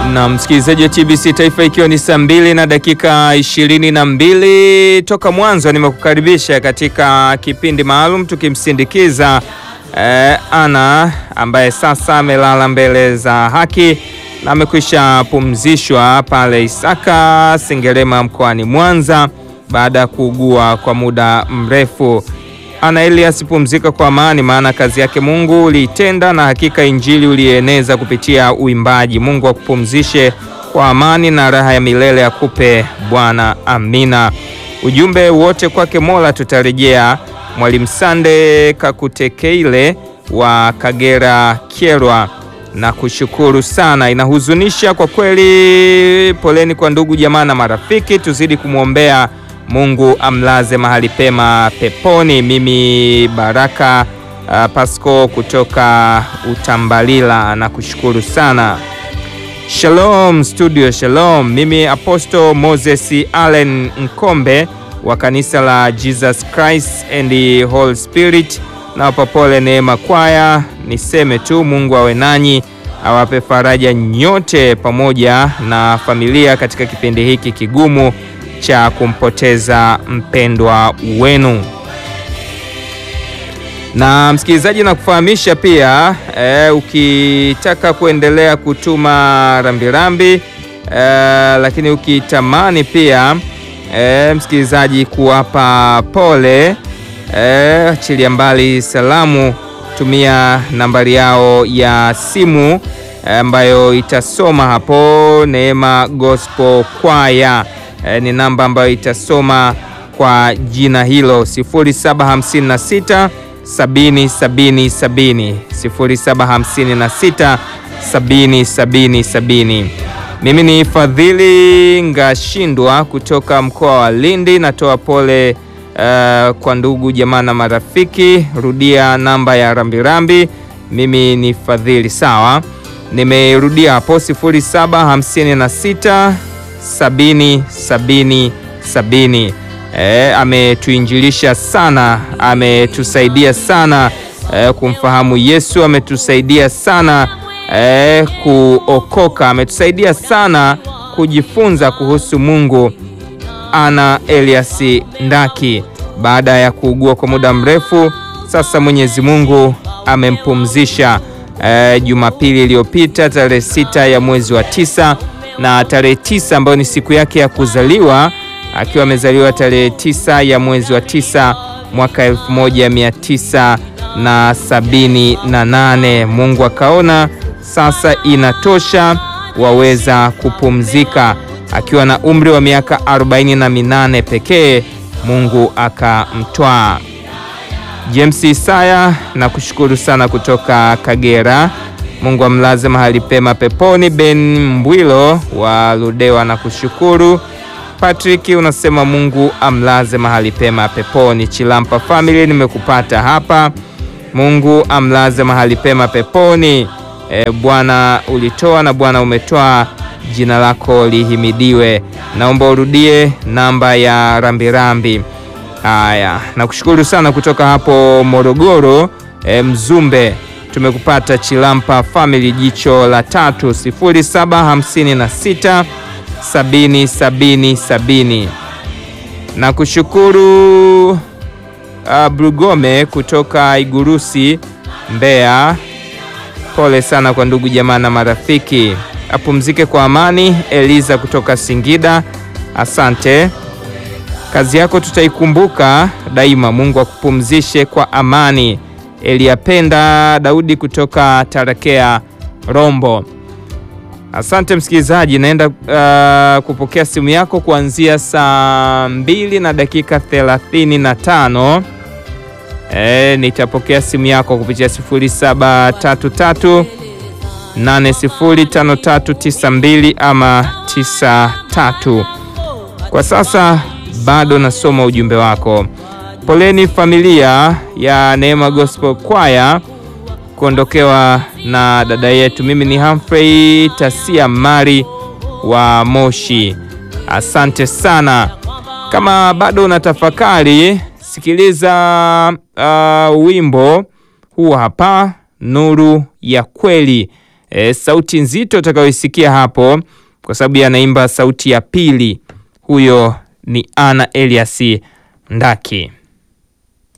Na msikilizaji wa TBC Taifa, ikiwa ni saa mbili na dakika ishirini na mbili toka mwanzo, nimekukaribisha katika kipindi maalum tukimsindikiza eh, Ana ambaye sasa amelala mbele za haki na amekwisha pumzishwa pale Isaka Sengerema mkoani Mwanza baada ya kuugua kwa muda mrefu. Ana Elias, pumzika kwa amani, maana kazi yake Mungu uliitenda na hakika injili ulieneza kupitia uimbaji. Mungu akupumzishe kwa amani na raha ya milele akupe Bwana, amina. Ujumbe wote kwake Mola tutarejea. Mwalimu Sande Kakutekeile wa Kagera Kyerwa, na kushukuru sana. Inahuzunisha kwa kweli. Poleni kwa ndugu jamaa na marafiki, tuzidi kumwombea Mungu amlaze mahali pema peponi. Mimi Baraka uh, Pasco kutoka Utambalila na kushukuru sana. Shalom studio, shalom. Mimi Apostle Moses Allen Nkombe wa kanisa la Jesus Christ and the Holy Spirit na wapapole Neema Kwaya. Niseme tu Mungu awe nanyi, awape faraja nyote pamoja na familia katika kipindi hiki kigumu cha kumpoteza mpendwa wenu. Na msikilizaji, na kufahamisha pia e, ukitaka kuendelea kutuma rambirambi e, lakini ukitamani pia e, msikilizaji kuwapa pole e, achilia mbali salamu, tumia nambari yao ya simu ambayo e, itasoma hapo Neema Gospel Choir. E, ni namba ambayo itasoma kwa jina hilo 0756 70 70 70 0756 70 70 70. Mimi ni Fadhili Ngashindwa kutoka mkoa wa Lindi, natoa pole uh, kwa ndugu jamaa na marafiki. Rudia namba ya rambirambi. Mimi ni Fadhili, sawa, nimerudia hapo 0756 sabini sabini sabini. E, ametuinjilisha sana, ametusaidia sana e, kumfahamu Yesu, ametusaidia sana e, kuokoka, ametusaidia sana kujifunza kuhusu Mungu. Ana Elias Ndaki baada ya kuugua kwa muda mrefu sasa, Mwenyezi Mungu amempumzisha e, Jumapili iliyopita tarehe sita ya mwezi wa tisa na tarehe tisa ambayo ni siku yake ya kuzaliwa akiwa amezaliwa tarehe tisa ya mwezi wa tisa mwaka elfu moja mia tisa na sabini na nane. Mungu akaona sasa inatosha, waweza kupumzika. Akiwa na umri wa miaka arobaini na minane pekee, Mungu akamtwaa. James Isaya na kushukuru sana kutoka Kagera. Mungu amlaze mahali pema peponi. Ben Mbwilo wa Ludewa na kushukuru. Patrick unasema Mungu amlaze mahali pema peponi. Chilampa family nimekupata hapa. Mungu amlaze mahali pema peponi. E, Bwana ulitoa na Bwana umetoa, jina lako lihimidiwe. Naomba urudie namba ya rambirambi. Haya, nakushukuru sana kutoka hapo Morogoro. E, Mzumbe tumekupata Chilampa family, jicho la tatu 0756 sabini sabini sabini. Na kushukuru uh, Brugome kutoka Igurusi Mbeya. Pole sana kwa ndugu jamaa na marafiki, apumzike kwa amani. Eliza kutoka Singida, asante, kazi yako tutaikumbuka daima. Mungu akupumzishe kwa amani. Eliyapenda Daudi kutoka Tarakea Rombo. Asante msikilizaji, naenda uh, kupokea simu yako kuanzia saa mbili na dakika thelathini na tano. E, nitapokea simu yako kupitia 0733 805392 ama 93. Kwa sasa bado nasoma ujumbe wako. Poleni familia ya Neema Gospel Choir kuondokewa na dada yetu. Mimi ni Humphrey Tasia Mari wa Moshi, asante sana. Kama bado unatafakari, sikiliza uh, wimbo huu hapa, Nuru ya Kweli E, sauti nzito utakayoisikia hapo, kwa sababu anaimba sauti ya pili, huyo ni Ana Elias Ndaki.